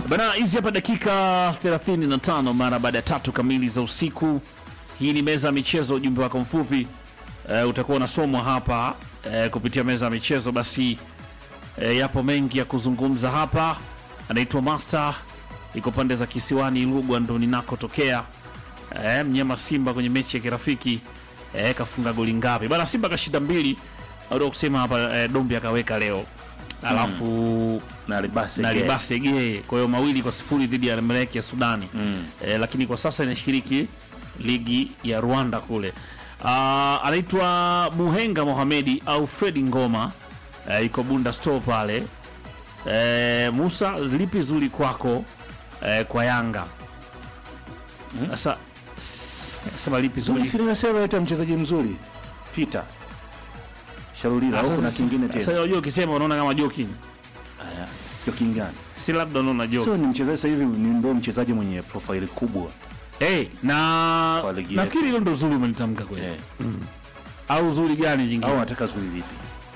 Bana, hizi hapa dakika 35 mara baada ya tatu kamili za usiku. Hii ni meza ya michezo. Ujumbe wako mfupi eh, utakuwa unasomwa hapa eh, kupitia meza ya michezo. Basi eh, yapo mengi ya kuzungumza hapa. Anaitwa Master, iko pande za kisiwani Lugwa, ndo ninakotokea. Eh, mnyama Simba kwenye mechi ya kirafiki eh, kafunga goli ngapi bana? Simba kashinda mbili, au kusema hapa eh, Dombi akaweka leo alafu na Libase na Gay. Libase Gay, kwa hiyo mawili kwa sifuri dhidi ya Emelec ya Sudani Mm. eh, lakini kwa sasa inashiriki ligi ya Rwanda kule. Ah, anaitwa Muhenga Mohamedi au Fredi Ngoma eh, iko Bunda store pale. Eh, Musa, lipi zuri kwako eh, kwa Yanga sasa? s- Sema lipi Zuri zuri si nimesema eti mchezaji mzuri Peter Sharulila au kuna kingine Sasa tena? unajua ukisema unaona kama joking, Haya. Hiyo kingani? si labda unaona joking. Sio ni mchezaji sasa hivi ni ndio mchezaji mwenye profile kubwa. Hey, na Kwa ligi nafikiri hilo ndo zuri umelitamka kweli Eh. au zuri gani jingine? Au anataka zuri vipi?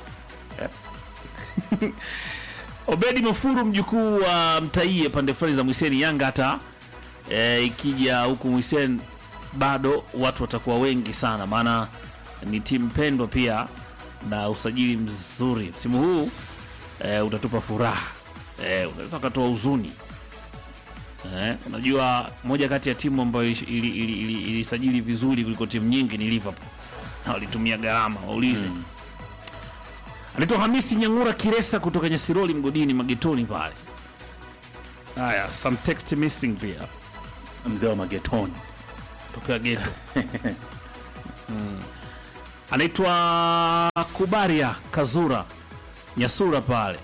Obedi Mafuru mjukuu wa Mtaie pande fulani za Mwiseni. Yanga hata e, ikija huku Mwiseni bado watu watakuwa wengi sana, maana ni timu pendwa pia na usajili mzuri msimu huu e, utatupa furaha e, unaweza ukatoa huzuni e, unajua moja kati ya timu ambayo ilisajili ili, ili, ili, ilisajili vizuri kuliko timu nyingi ni Liverpool na walitumia gharama, waulize Mm. Anaitwa Hamisi Nyang'ura Kiresa kutoka Nyasiroli mgodini magetoni pale. Haya, some text missing pia Mzee wa magetoni. tokea geto. mm. Anaitwa Kubaria Kazura Nyasura pale.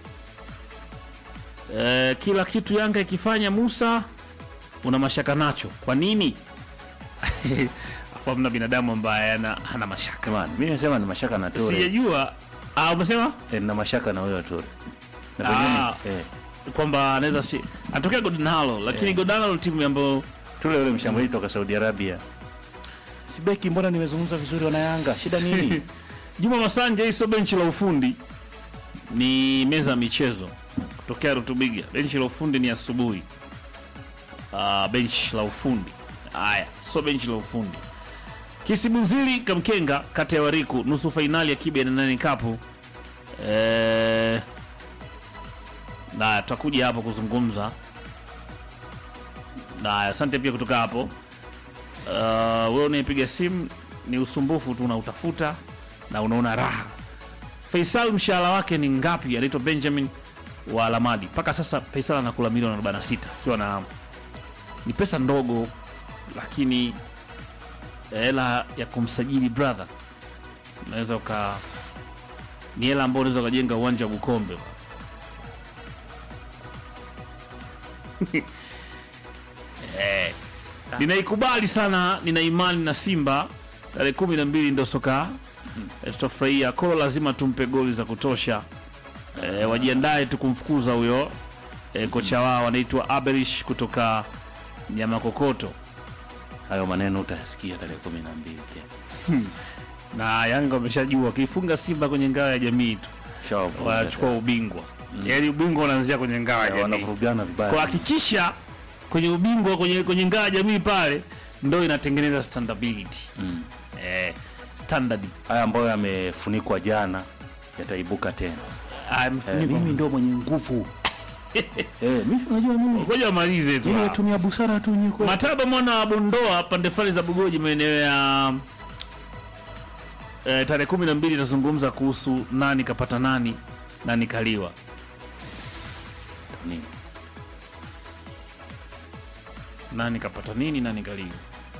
E, kila kitu Yanga ikifanya Musa una mashaka nacho. Kwa nini? Afu hamna binadamu ambaye ana, ana mashaka. Come on. Mimi nasema ni mashaka na Tore. Sijajua. Ah, umesema? Eh, na mashaka na huyo Tore. Na Ah. pengine eh kwamba anaweza si anatokea Godinalo lakini Yeah. Godinalo timu ambayo Tule yule mshambuliaji kutoka Saudi Arabia. Sibeki, mbona nimezungumza vizuri wana Yanga? Shida nini? Juma Masanja, hii sio benchi la ufundi, ni meza ya michezo kutokea Rutubiga. Benchi la ufundi ni asubuhi. Uh, benchi la ufundi haya, sio benchi la ufundi. Kisibuzili Kamkenga, kata ya Wariku, nusu fainali ya kibe na nane kapu. Eh, na tutakuja hapo kuzungumza na asante pia kutoka hapo. Uh, wewe unayepiga simu ni usumbufu tu unautafuta na unaona raha. Faisal mshahara wake ni ngapi? Anaitwa Benjamin wa Lamadi. Mpaka sasa Faisal anakula milioni 46 ikiwa na ni pesa ndogo, lakini hela ya kumsajili brother unaweza uka ni hela ambayo unaweza ukajenga uwanja wa Bukombe. eh, ninaikubali sana, nina imani na Simba tarehe kumi na mbili ndo soka eh, tutafurahia. Kolo lazima tumpe goli za kutosha eh, wajiandae tu kumfukuza huyo eh, kocha wao anaitwa Aberish kutoka Nyamakokoto Hayo maneno utayasikia tarehe 12 tena. na Yanga wameshajua wakifunga Simba kwenye ngao ya jamii tu Shawavu. wanachukua ubingwa, yaani ubingwa unaanzia kwenye ngao ya jamii. Wanavurugana vibaya. Kwa hakikisha kwenye ubingwa kwenye, kwenye ngao ya jamii pale ndo inatengeneza standability Mm. eh, standard Haya ambayo yamefunikwa jana yataibuka tena. Ah, Eh, mfuniko. mimi ndo mwenye nguvu. eh, mimi unajua mimi ngoja wamalize tu mimi hapo. natumia busara tu nyiko. Mataba mwana wa Bondoa pande fulani za Bugoji maeneo ya eh, tarehe kumi na mbili itazungumza kuhusu nani kapata nani nani kaliwa. Nini? nani kapata nini nani kaliwa.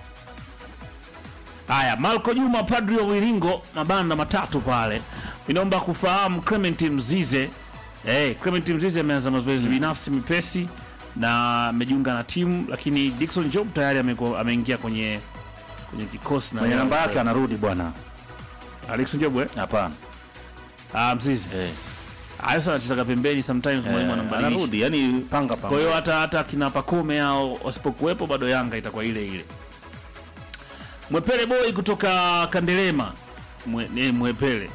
Haya, Malko Juma padri wa Wiringo, mabanda matatu pale. Inaomba kufahamu Clement Mzize. Eh, Clement Mzize ameanza mazoezi binafsi mepesi na amejiunga na timu, lakini Dickson Job tayari amekuwa- ameingia kwenye kwenye kikosi na Mwenye namba yake anarudi bwana. Dickson Job eh? Hapana. Ah, Mzize. Eh. Hayo sana anachezaga pembeni sometimes mwalimu Eh, anambadilisha. anarudi yani panga panga. Kwa hiyo hata hata kina Pakome hao wasipokuwepo bado Yanga itakuwa ile ile. Mwepele boy kutoka Kandelema mwe, ne, Mwepele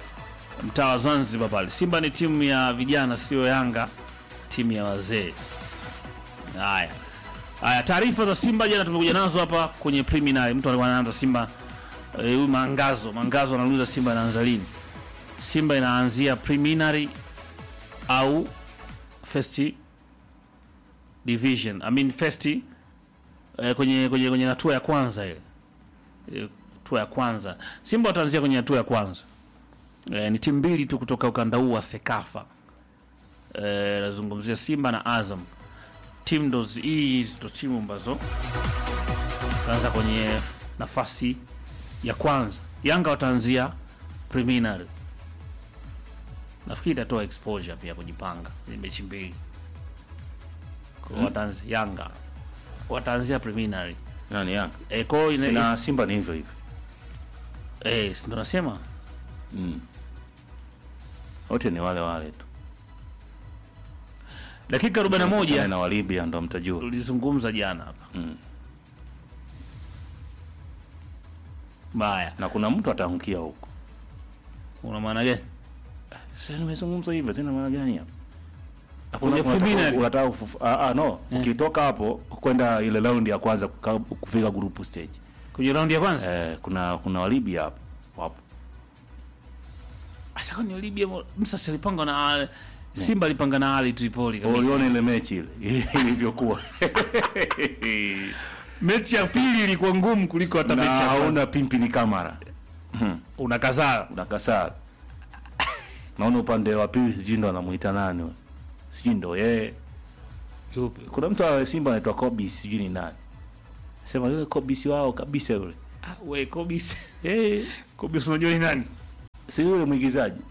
mtaa wa Zanzibar pale. Simba ni timu ya vijana, sio Yanga timu ya wazee. Haya. Haya, taarifa za Simba jana tumekuja nazo hapa kwenye preliminary. Mtu alikuwa anaanza Simba eh, huyu Mangazo, Mangazo anauliza Simba inaanza lini? Simba inaanzia preliminary au first division. I mean first eh, kwenye kwenye kwenye hatua ya kwanza ile. Eh, Hatua ya kwanza. Simba wataanzia kwenye hatua ya kwanza. Eh, ni timu mbili tu kutoka ukanda huu wa Sekafa. Eh, nazungumzia Simba na Azam timu ndo zi- hizi ndo timu ambazo taanza kwenye nafasi ya kwanza. Yanga wataanzia preliminary, nafikiri itatoa exposure pia kujipanga ni mechi mbili Kwa hiyo wataanzia Yanga wataanzia preliminary Nani Yanga? e, kwa hiyo ina- Na Simba ni hivyo hivyo. eh, si ndo nasema Wote ni wale wale tu. dakika 41 na wa Libya ndo mtajua. tulizungumza jana hapa Mm. Baya, Na kuna mtu ataangukia huko. una maana gani? Sasa nimezungumza hivyo tena maana gani hapo? Hapo Kwenye unataka- preliminary. unataka ufufu- ah, ah, no. Ukitoka hapo kwenda ile round ya kwanza kuka- kufika group stage. Kwenye raundi ya kwanza Eh, kuna kuna wa Libya hapo. Wapo. Asa kwani Libya mo- Musa si alipanga na Al- Simba alipanga na Ali Tripoli kabisa. Uliona ile mechi ile ilivyokuwa. Mechi ya pili ilikuwa ngumu kuliko hata Na mechi ya kwanza. hauna pimpini kamera. Unakazaa. Unakasaa. Naona upande wa pili sijui ndo anamuita nani. we. Sijui ndo yeye. Yupi? Kuna mtu wa Simba anaitwa Kobis sijui ni nani. Sema yule Kobis wao kabisa yule. Ah, we Kobis. Eh, Kobis unajua ni nani? si yule mwigizaji.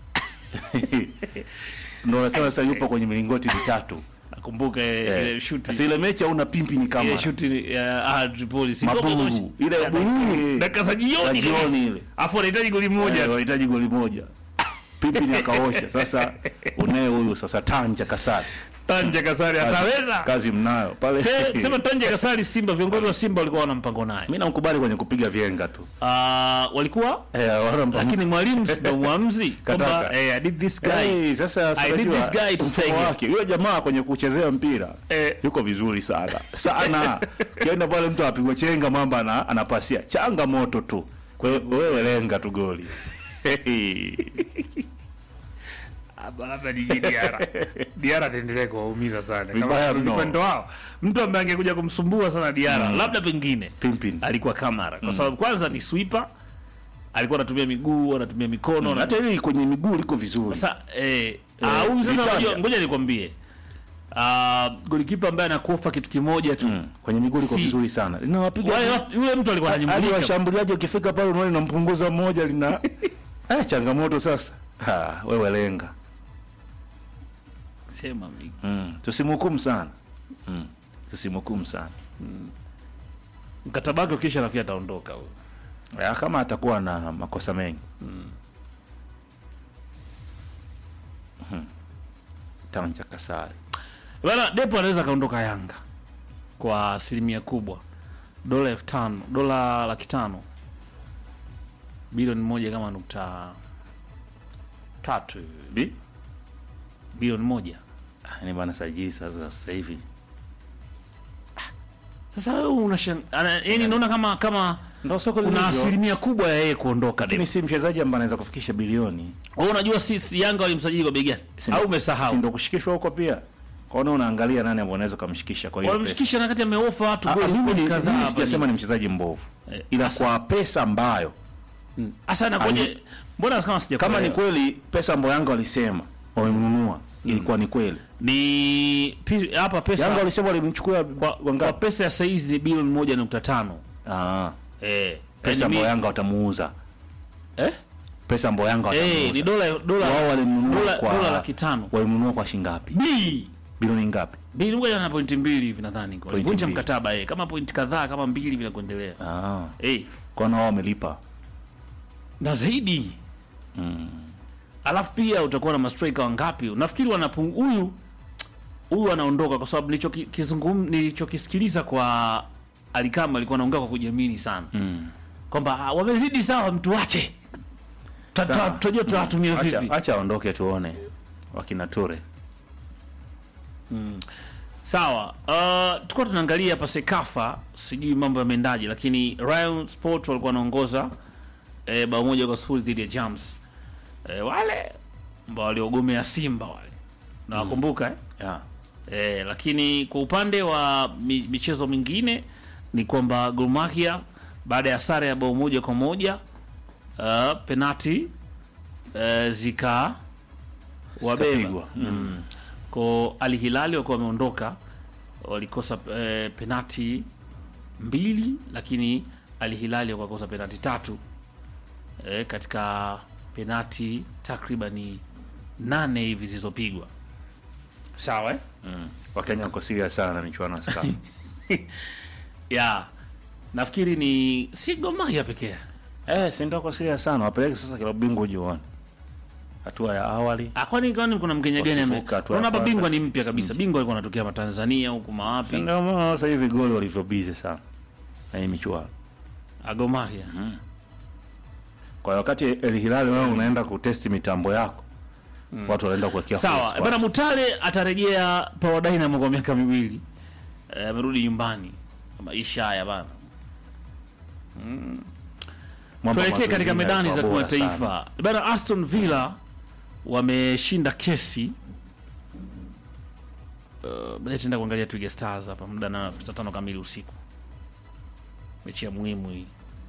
Ndo nasema sasa yupo kwenye milingoti mitatu. Nakumbuka Eh. ile shoot. Sasa ile mechi hauna pimpi ni kama Ile shoot ya Ali Tripoli. Si Kobis maburu. washi- Ile ya buluu. Dakika za jioni. Za jioni kabisa. ile. Afu anahitaji goli moja. Eh, wanahitaji goli moja. Pipi ni akaosha. Sasa unaye huyu sasa Tanja Kasari. Tanja Kasari Kazi- ataweza. Kazi mnayo pale. Se- Sema Tanja Kasari Simba viongozi wa Simba walikuwa wana mpango naye. Mimi namkubali kwenye kupiga vyenga tu. Ah, walikuwa Eh, wana mpango. lakini mwalimu si ndo muamzi kwamba Kataka. eh, I did this guy. Hey, sasa I need unajua, this guy to mfumo say it. wake yule jamaa kwenye kuchezea mpira Eh. yuko vizuri sana sana. Kienda pale mtu apigwa chenga mamba ana, anapasia changamoto tu. Kwa hiyo wewe lenga tu goli. Hapa labda ni Diara. Diara ataendelea kuwaumiza sana. Vibaya Kama mno. upande wao. Mtu ambaye angekuja kumsumbua sana Diara, labda pengine Pimpin. alikuwa Kamara kwa sababu kwanza ni sweeper, alikuwa anatumia miguu, anatumia mikono na Hata hili kwenye miguu liko vizuri. sasa eh ah, huyu sasa Vitanja. unajua- ngoja nikwambie. Ah, golikipa ambaye anakufa kitu kimoja tu. Mm, kwenye miguu liko Si- vizuri sana. Linawapiga Wale watu- yule mtu alikuwa hadi ananyumbulika. washambuliaji ukifika pale unaona linampunguza mmoja lina ah, changamoto sasa. Ha, wewe lenga. Sema mimi. Mm, tusimhukumu sana. Mm, tusimhukumu sana. Mkataba wake ukisha nafikiri ataondoka huyo. Ya, kama atakuwa na makosa mengi Mhm. Tanja Kasari Bana Depo anaweza kaondoka Yanga kwa asilimia kubwa, dola elfu tano dola laki tano bilioni moja kama nukta tatu hivi. Bi? bilioni moja. Ah, ni bana sajili sasa sasa hivi Sasa wewe unashan yani, naona kama kama ndo soko kuna lilivyo. asilimia kubwa ya yeye kuondoka lakini Depo. si mchezaji ambaye anaweza kufikisha bilioni Wewe unajua si, si Yanga walimsajili kwa bei gani? Si Au ndo- si umesahau? ndo kushikishwa huko pia kwaona unaangalia nani ambaye unaweza kumshikisha kwa hiyo pesa. Walimshikisha na kati ameofa watu Ah, ah, goli mimi goli ni- kadhaa mimi hapa. sijasema ni mchezaji mbovu Eh, ila kwa pesa ambayo Asa nakoje? Ali- Mbona kama sija kama ni kweli pesa ambayo Yanga walisema wamemnunua ilikuwa ni kweli ni pi- hapa pesa Yanga walisema walimchukua kwa, kwa wangapi pesa ya saizi ni bilioni moja nukta tano ah eh, pesa yani ambayo mi- Yanga watamuuza eh? pesa ambayo Yanga Eh, watamuuza ni dola dola wao walimnunua dola, kwa dola laki tano walimnunua kwa shilingi ngapi B bilioni ngapi bilioni moja na pointi mbili hivi nadhani kwa Pointi vunja mbili. mkataba eh, kama pointi kadhaa kama mbili vile kuendelea ah eh, kwa nao wamelipa na zaidi alafu pia utakuwa na mastrika wangapi nafikiri wanapung huyu huyu anaondoka kwa sababu nilichoki- kizungum- nilichokisikiliza kwa alikama alikuwa anaongea kwa kujiamini sana mm. kwamba ah, wamezidi sawa mtu wache Sawa. tutajua tutawatumia acha vipi acha aondoke tuone wakina Ture Sawa, uh, tulikuwa tunaangalia hapa Sekafa, sijui mambo yameendaje, lakini Rayon Sport walikuwa wanaongoza eh, bao moja kwa sifuri dhidi ya Jams eh, wale ambao waliogomea Simba wale nawakumbuka eh? yeah. Eh, lakini kwa upande wa mi, michezo mingine ni kwamba Gor Mahia baada ya sare ya bao moja kwa moja uh, penati uh, zika wabeba Zikapigwa. Mm. ko Al Hilali wakuwa wameondoka walikosa eh, penati mbili, lakini Al Hilali wakakosa penati tatu eh, katika penati takribani nane hivi zilizopigwa. Sawa eh? Mm. Wakenya wako serious sana na michuano ya Sekafa. ya nafikiri ni si Gor Mahia pekee. eh, si ndio wako serious sana. Wapeleke sasa klabu bingwa ujuone. Hatua ya awali. Ah, kwani kwani kuna Mkenya gani ame Wakivuka tu unaona hapa kwanza. bingwa ni mpya kabisa. Bingwa alikuwa anatokea Matanzania huku Si mawapi? ndio maana sasa hivi goli walivyo busy sana. Na hii michuano. Ah, Gor Mahia. Kwa hiyo wakati El Hilal wewe unaenda kutesti mitambo yako. Watu wanaenda kuwekea full Sawa, squad. bana Mutale atarejea Power Dynamo kwa miaka miwili. Eh, amerudi nyumbani. Maisha haya bana. Mambo Tuelekee mazoezi katika medani za yalikuwa bora sana. kimataifa. Bana Aston Villa wameshinda kesi Uh, baadaye tutaenda kuangalia Twiga Stars hapa muda na saa tano kamili usiku. Mechi ya muhimu hii.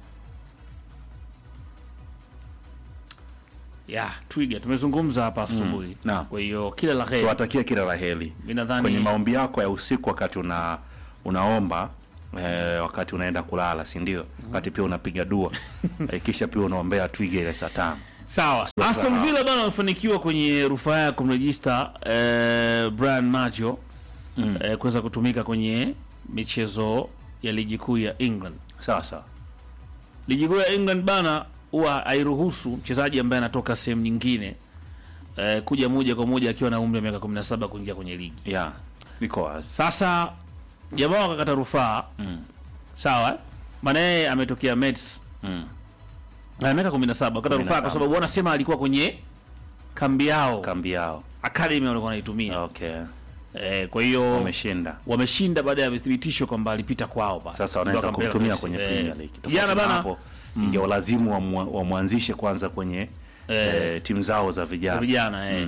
Ya, Twiga tumezungumza hapa asubuhi. naam. Kwa hiyo kila la heri. Tuwatakie kila la heri. Mimi nadhani Kwenye maombi yako ya usiku wakati una unaomba eh, wakati unaenda kulala, si ndio? Wakati pia unapiga dua. eh, kisha pia unaombea Twiga ile saa tano. Sawa. Aston Villa bana wamefanikiwa kwenye rufaa ya kumrejista eh, Brian Majo Mm. eh, kuweza kutumika kwenye michezo ya ligi kuu ya England. Sawa sawa. Ligi kuu ya England bana huwa hairuhusu mchezaji ambaye anatoka sehemu nyingine eh, kuja moja kwa moja akiwa na umri wa miaka 17 kuingia kwenye ligi. Yeah. Iko wazi. Sasa jamaa wakakata rufaa Mm. sawa, eh? maana yeye ametokea Mets Mm. na miaka 17 wakata rufaa kwa 17. sababu wanasema alikuwa kwenye kambi yao Kambi yao. academy walikuwa wanaitumia. Okay. Eh, kwa hiyo Wameshinda. wameshinda baada ya thibitisho kwamba alipita kwao bana. Sasa wanaweza Ndio kumtumia akapewa kwenye kesi. Premier Eh, League. Tofauti Jana na bana hapo ingewalazimu wamwa- wamwanzishe kwanza kwenye eh, timu zao za vijana. vijana eh.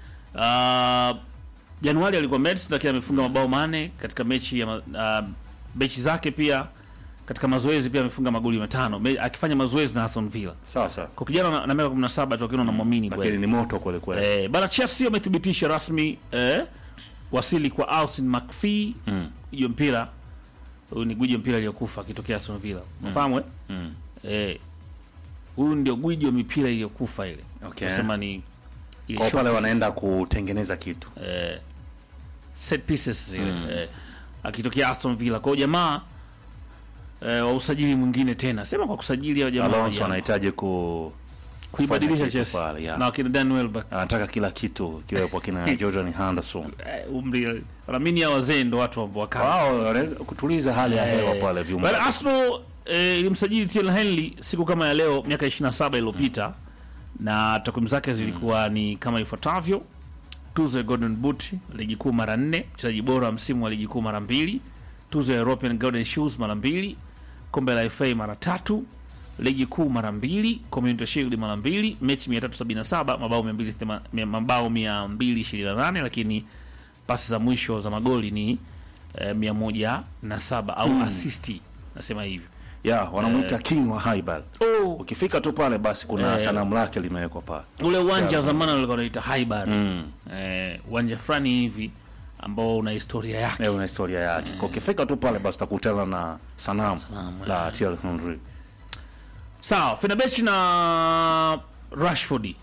Ah, Januari alikuwa Mets lakini amefunga mabao mane katika mechi ya ma- ah, mechi zake pia katika mazoezi pia amefunga magoli matano Me, akifanya mazoezi na Aston Villa. Sawa sawa. Kwa kijana na, na miaka 17 tu akiwa unamwamini Lakini kweli. ni moto kweli kweli. Eh, bana Chelsea wamethibitisha rasmi eh, wasili kwa Alison McPhee Mm. hiyo mpira huyu ni gwiji wa mpira aliyokufa akitokea Aston Villa. Unafahamu eh? Mm. Eh, huyu ndio gwiji wa mipira iliyokufa ile. Okay. Nasema ni ile Kwa short pale pieces. wanaenda kutengeneza kitu. eh, set pieces zile eh, akitokea Aston Villa. Kwa hiyo jamaa eh, wa usajili mwingine tena. Sema kwa kusajili hao jamaa Alonso vijana. anahitaji ku kuibadilisha kitu Chelsea. pale, yeah. Na wakina Dan Welbeck. anataka kila kitu kiwepo kina Jordan Henderson. Eh, umri wanaamini hao wazee ndo watu ambao wakali. Wao wanaweza kutuliza hali ya hewa pale vyumba. Bali Arsenal eh, ilimsajili Thierry Henry siku kama ya leo miaka 27 iliyopita na takwimu zake zilikuwa ni kama ifuatavyo: tuzo ya Golden Boot ligi kuu mara nne, mchezaji bora wa msimu wa ligi kuu mara mbili, tuzo ya European Golden Shoes mara mbili, kombe la FA mara tatu, ligi kuu mara mbili, Community Shield mara mbili, mechi 377, mabao 280 mabao 228, lakini pasi za mwisho za magoli ni eh, 107 au asisti, nasema hivyo. Ya, wanamuita King wa Haibal. Oh, Ukifika tu pale basi kuna Eh. sanamu lake limewekwa pale. ule uwanja wa zamani walikuwa wanaita Highbar Mm. eh, uwanja fulani hivi ambao una historia yake. Leo una historia yake. Kwa ukifika tu pale basi utakutana na sanamu la Thierry Henry. Sawa, Fenerbahce na Rashford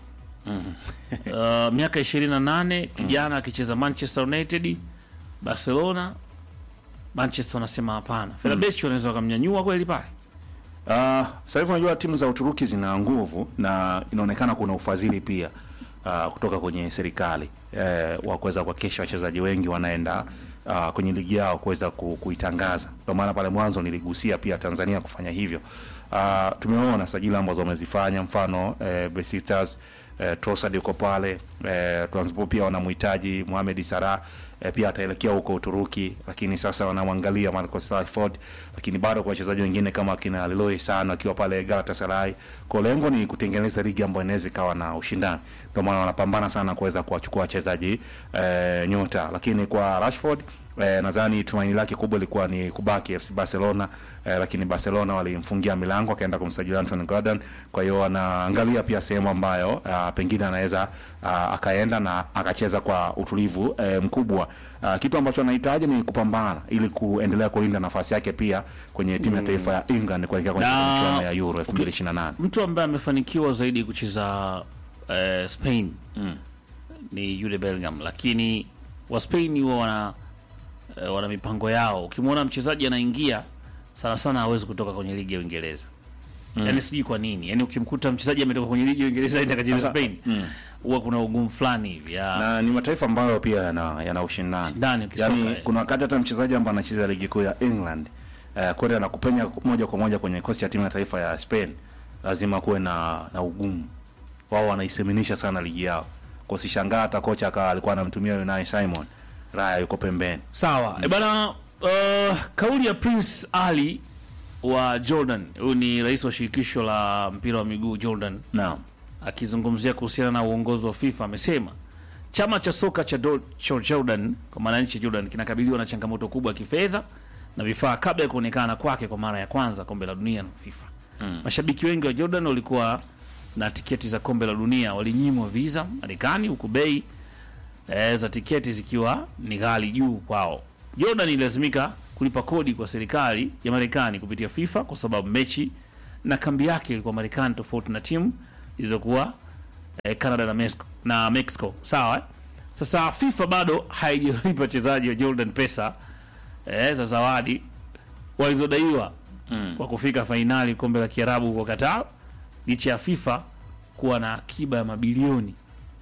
uh, miaka 28 kijana akicheza Manchester United, Barcelona, Manchester wanasema hapana. Fenerbahce wanaweza wakamnyanyua kweli pale. Ah, sasa hivi unajua timu za Uturuki zina nguvu na inaonekana kuna ufadhili pia ah, kutoka kwenye serikali eh, wa kuweza kuhakikisha wachezaji wengi wanaenda ah, kwenye ligi yao kuweza ku, kuitangaza. Ndio maana pale mwanzo niligusia pia Tanzania kufanya hivyo. Ah, tumeona sajili ambazo wamezifanya, mfano eh, Besiktas eh, Trossard yuko pale eh, Trabzonspor pia wanamhitaji Mohamed Salah eh, pia ataelekea huko Uturuki, lakini sasa wanamwangalia Marcus Rashford, lakini bado kwa wachezaji wengine kama kina Leroy Sane akiwa pale Galatasaray. Kwa lengo ni kutengeneza ligi ambayo inaweza ikawa na ushindani, ndio maana wanapambana sana kuweza kuwachukua wachezaji eh, nyota, lakini kwa Rashford Eh, nadhani tumaini lake kubwa ilikuwa ni kubaki FC Barcelona eh, lakini Barcelona walimfungia milango akaenda kumsajili Anthony Gordon. Kwa hiyo anaangalia pia sehemu ambayo uh, pengine anaweza uh, akaenda na akacheza kwa utulivu eh, mkubwa. Uh, kitu ambacho anahitaji ni kupambana ili kuendelea kulinda nafasi yake pia kwenye timu ya taifa ya England kuelekea kwenye Na- michuano ya Euro 2028. mtu ambaye amefanikiwa zaidi kucheza eh, Spain ni Jude Bellingham, lakini wa Spain huwa wana eh, wana mipango yao. Ukimwona mchezaji anaingia sana sana hawezi kutoka kwenye ligi ya Uingereza yaani sijui kwa nini, yaani ukimkuta mchezaji ametoka kwenye ligi ya Uingereza aenda akacheza Sasa- Spain huwa kuna ugumu fulani hivi ya na ni mataifa ambayo pia yana, yana ushindani Ushindani ukisoka, yani, eh. kuna wakati hata mchezaji ambaye anacheza ligi kuu ya England eh, kwenda na kupenya moja kwa moja kwenye kosi ya timu ya taifa ya Spain, lazima kuwe na, na ugumu. Wao wanaiseminisha sana ligi yao, kwa usishangaa hata kocha akawa alikuwa anamtumia Unai Simon, Raya yuko pembeni. Sawa e bana, uh, kauli ya Prince Ali wa Jordan, huyu ni rais wa shirikisho la mpira wa miguu Jordan, Naam, akizungumzia kuhusiana na uongozi wa FIFA amesema chama cha soka cha, Do- cha Jordan kwa maana nchi ya Jordan kinakabiliwa na changamoto kubwa ya kifedha na vifaa kabla ya kuonekana kwake kwa mara ya kwanza kombe la dunia na FIFA. Mashabiki wengi wa Jordan walikuwa na tiketi za kombe la dunia walinyimwa visa Marekani, huku bei e, za tiketi zikiwa ni ghali juu kwao. Jordan ilazimika kulipa kodi kwa serikali ya Marekani kupitia FIFA kwa sababu mechi na kambi yake ilikuwa Marekani, tofauti na timu zilizokuwa eh, Canada na Mexico, na Mexico. Sawa eh? Sasa FIFA bado haijalipa wachezaji wa Jordan pesa eh, za zawadi walizodaiwa kwa kufika fainali kombe la Kiarabu huko Qatar, licha ya FIFA kuwa na akiba ya mabilioni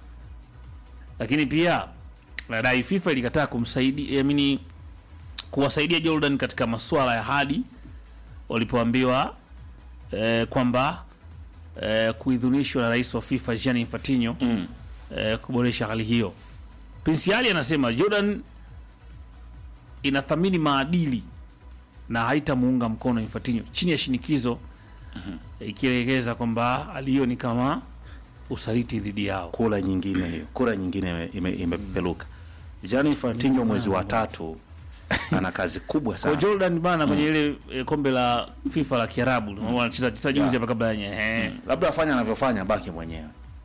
lakini pia nadai FIFA ilikataa kumsaidia amini kuwasaidia Jordan katika masuala ya hadi walipoambiwa eh, kwamba eh, kuidhinishwa na rais wa FIFA Gianni Infantino Mm. eh, kuboresha hali hiyo. Prince Ali anasema Jordan inathamini maadili na haitamuunga mkono Infantino chini ya shinikizo eh, ikielekeza kwamba hali hiyo ni kama usaliti dhidi yao. kura nyingine hiyo, kura nyingine ime- ime- imepepeluka. Gianni Infantino mwezi wa tatu ana kazi kubwa Kwa sana. Jordan bana kwenye ile eh, kombe la FIFA la Kiarabu mm. wanacheza cheza juzi hapa kabla yenye eh Labda afanye anavyofanya, baki mwenyewe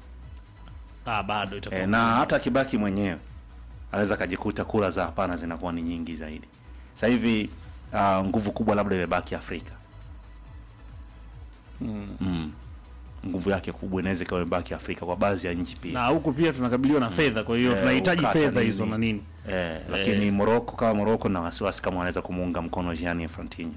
ah bado itakuwa e, na hata akibaki mwenyewe anaweza akajikuta kura za hapana zinakuwa ni nyingi zaidi. Sasa hivi uh, nguvu kubwa labda imebaki Afrika mm. Nguvu yake kubwa inaweza ikawa imebaki Afrika kwa baadhi ya nchi pia na huku pia tunakabiliwa na fedha, kwa hiyo Eh, tunahitaji ukata fedha nini. hizo na nini. eh, lakini Morocco kama Morocco na wasiwasi kama wanaweza kumuunga mkono Gianni Infantino.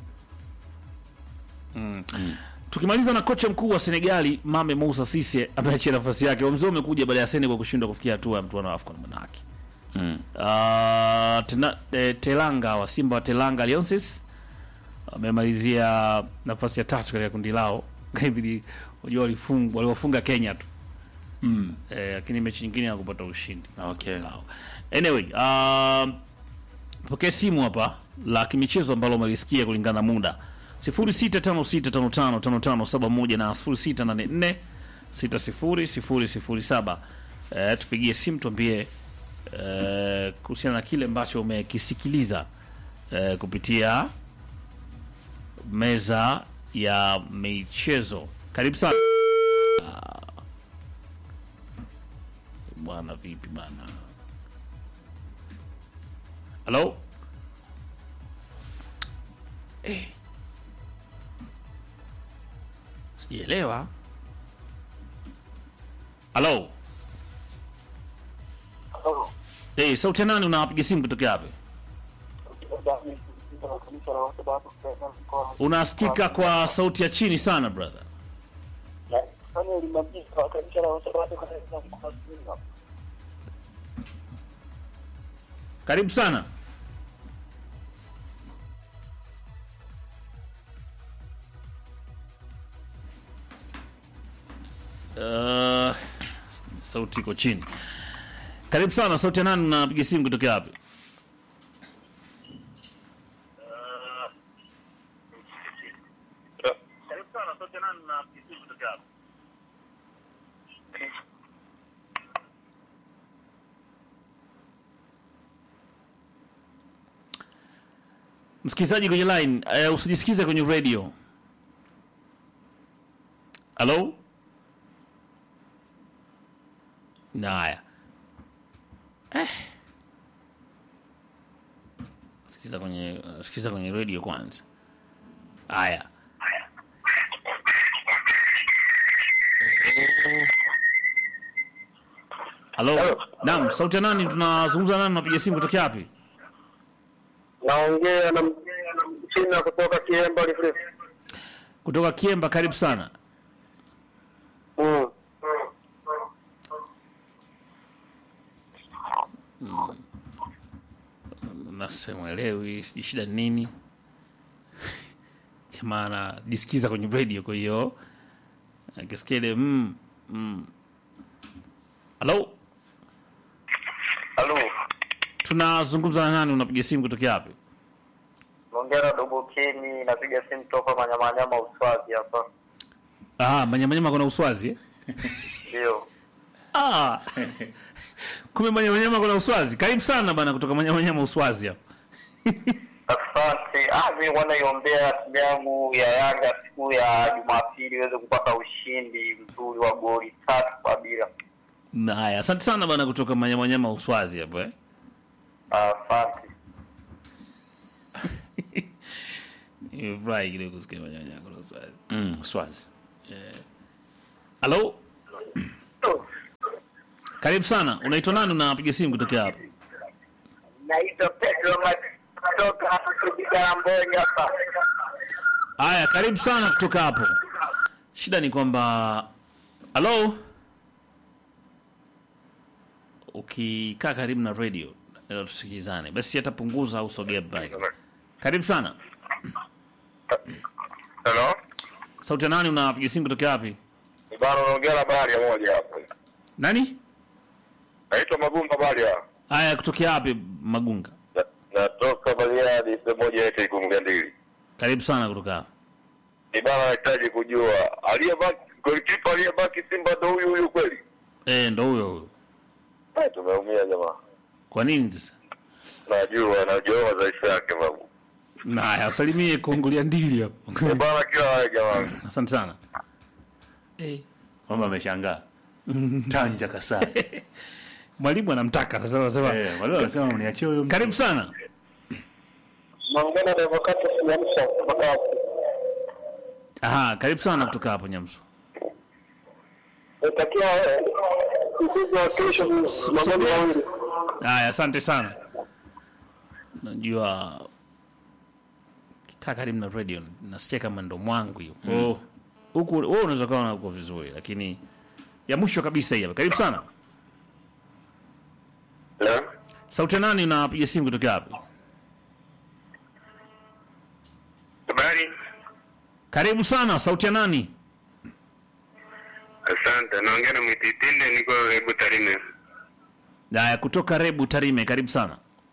Tukimaliza na kocha mkuu wa Senegali Mame Moussa Cisse ameachia nafasi yake. Uamuzi huo umekuja baada ya Senegal kushindwa kufikia hatua ya mtuano wa AFCON manake. Mm. Uh, tena, eh, Telanga wa Simba wa Telanga Lions amemalizia nafasi ya tatu katika kundi lao. Hivi unajua walifunga waliwafunga Kenya tu. Mm. Eh, lakini mechi nyingine hakupata ushindi. Okay. Sawa. Anyway, um, pokea simu hapa la kimichezo ambalo umelisikia kulingana na muda 0656555571 na 0684600007. Eh, tupigie simu tuambie eh, kuhusiana na kile ambacho umekisikiliza eh, kupitia meza ya michezo. Karibu sana. Ah. Bwana vipi bana? Halo? Eh. Sijaelewa. Halo? Eh, sauti ya nani unapiga simu kutoka wapi? Unasikika kwa sauti ya chini sana brother. Karibu sana. Uh, sauti iko chini. Karibu sana, sauti ya nani unapiga simu kutoka wapi? Msikilizaji kwenye line, uh, usijisikize kwenye radio. Halo? Naya. Eh. Sikiza kwenye uh, sikiza kwenye radio kwanza. Haya. Halo. Naam, sauti ya nani? Tunazungumza nani? Napiga simu kutoka wapi? naongea na China kutoka Kiemba Refresh. Kutoka Kiemba, karibu sana. Mm. Nasema elewi, sijui shida ni nini. Jamaa anajisikiza kwenye radio, kwa hiyo akisikia ile mm, mm. Halo, Halo, tunazungumza na nani? Unapiga simu kutoka wapi? naongea na Dogo Keni, napiga simu toka Manyamanyama Uswazi hapa. Ah, manyamanyama kuna uswazi eh? Ndio. Ah. Kumbe manyamanyama kuna uswazi. Karibu sana bana kutoka manyamanyama uswazi hapa. Asante. Ah, mimi wanaiombea timu yangu ya Yanga siku ya Jumapili iweze kupata ushindi mzuri wa goli tatu kwa bila. Na haya, asante sana bana kutoka manyamanyama uswazi hapa eh. Asante. Nimefurahi kidogo kusikia manyamanyama kuna uswazi. Mm, Swazi. Halo? Karibu sana. Unaitwa nani? Unapiga simu kutoka hapa? Naitwa Pedro kutoka Kigamboni hapa. Haya, karibu sana kutoka hapo. Shida ni kwamba halo, ukikaa karibu na radio ndio tusikizane, basi atapunguza au sogea mbali. Karibu sana. Hello? Sauti ya nani? Unapiga simu kutoka wapi? Bado naongea na bahari ya moja hapo. Nani? Naitwa Magumba Baria. Haya, kutoka wapi? Magunga. Na- Natoka Bariadi sehemu moja yetu Ikungandili. Karibu sana kutoka hapo. Ni bana nahitaji kujua aliyebaki golikipa aliyebaki Simba ndo huyu huyu kweli? Eh, ndo huyo huyo. Eh, tumeumia jamaa. Kwa nini sasa? Najua najua madhaifu yake babu. Na haya, usalimie kuungulia ndili hapo. Ni bana kila wae jamaa. Asante sana. Eh, Mama ameshangaa. Tanja Kasai. mwalimu anamtaka sasa, anasema Eh, wale wanasema mniachie huyo mtu. karibu sana. Naongea na Devokata Siamsa kutoka Aha, karibu sana kutoka hapo Nyamsu. Natakia mchezo wa kesho magoli mawili. Haya, asante sana. Najua kaa karibu na radio, nasikia kama ndo mwangu hiyo. Mm. Huku wewe unaweza kawa uko vizuri, lakini ya mwisho kabisa hii hapa. Karibu sana. Hello? Sauti ya nani unapiga simu kutoka wapi? Habari? Karibu sana, sauti ya nani? Asante. Naongea na Mwititinde niko Hebu Tarime. Haya, kutoka Rebu Tarime, karibu sana.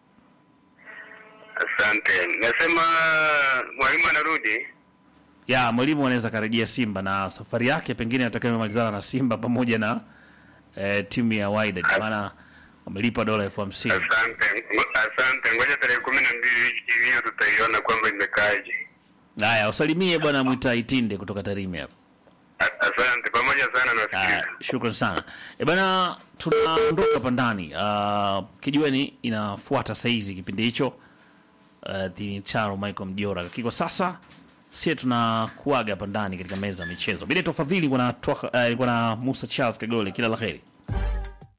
Asante. Nasema mwalimu anarudi. Ya, mwalimu anaweza karejea Simba na safari yake pengine atakayomalizana na Simba pamoja na eh, timu ya Wydad maana wamelipa dola elfu hamsini. Asante. Asante. Ngoja tarehe kumi na mbili hiyo tutaiona kwamba imekaaje. Haya, usalimie bwana Mwita Itinde kutoka Tarime hapo. A- Asante. Pamoja sana Haya, nafikiri. shukran sana. E bana, tunaondoka hapa ndani. Uh, kijueni inafuata saizi kipindi hicho uh, Tini Charo Michael Mjora, lakini kwa sasa sie tunakuaga hapa ndani katika meza ya michezo. Bila tofadhili, kuna uh, kuna Musa Charles Kagole, kila la heri.